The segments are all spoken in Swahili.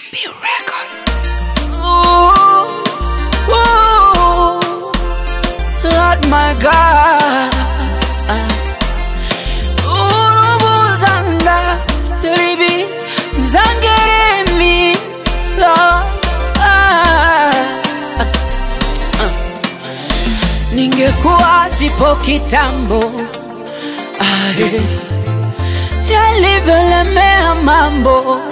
B Records. Ooh, ooh, Lord my God. Urubuzanda, libi, zangeremi, Lord. Ningekuwa sipo kitambo ae, yalivyolemea mambo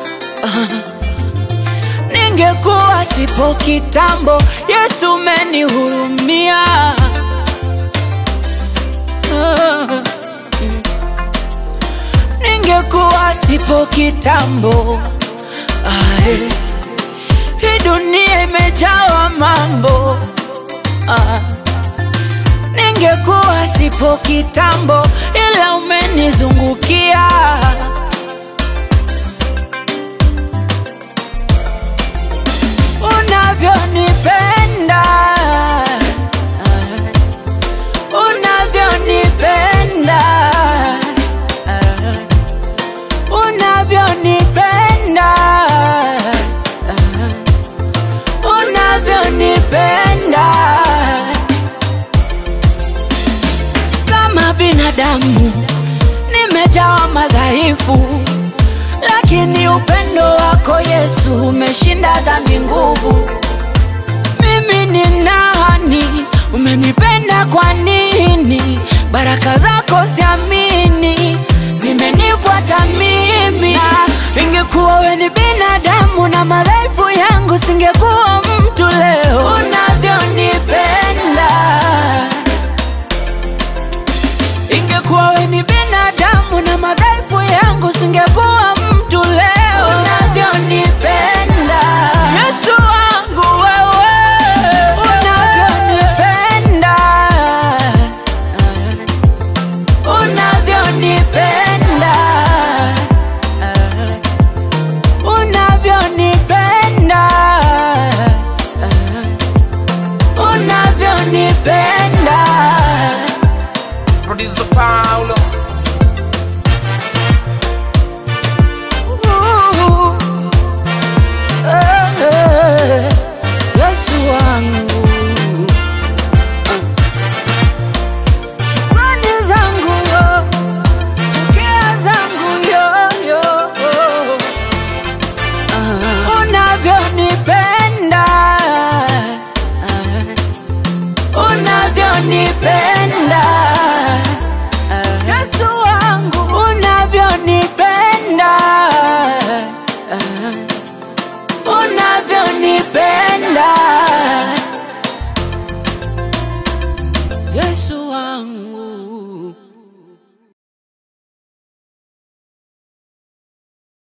ningekuwa sipo kitambo, Yesu umenihurumia. Ah, mm. Ningekuwa sipo kitambo, ae, hii dunia imejawa mambo ah. Ningekuwa sipo kitambo, ila umenizungukia unavyonipenda unavyonipenda unavyonipenda unavyonipenda kama binadamu nimejawa madhaifu lakini upendo wako Yesu umeshinda dhambi nguvu. Mimi ni nani? Umenipenda kwa nini? Baraka zako siamini, zimenifuata mimi. Na ingekuwa we ni binadamu na madhaifu yangu, singekuwa mtu leo. Unavyonipenda, ingekuwa we ni binadamu na madhaifu yangu, singekuwa mtu leo. Unavyonipenda Yesu wangu wewe, unavyonipenda, unavyonipenda, unavyonipenda, unavyonipenda. Producer Paulo. Ooh, eh, eh, Yesu wangu Ah. Shukrani zangu yo, pokea zangu yo, yo. Ah. Unavyonipenda Ah. unavyonipenda Yesu wangu unavyonipenda unavyonipenda Yesu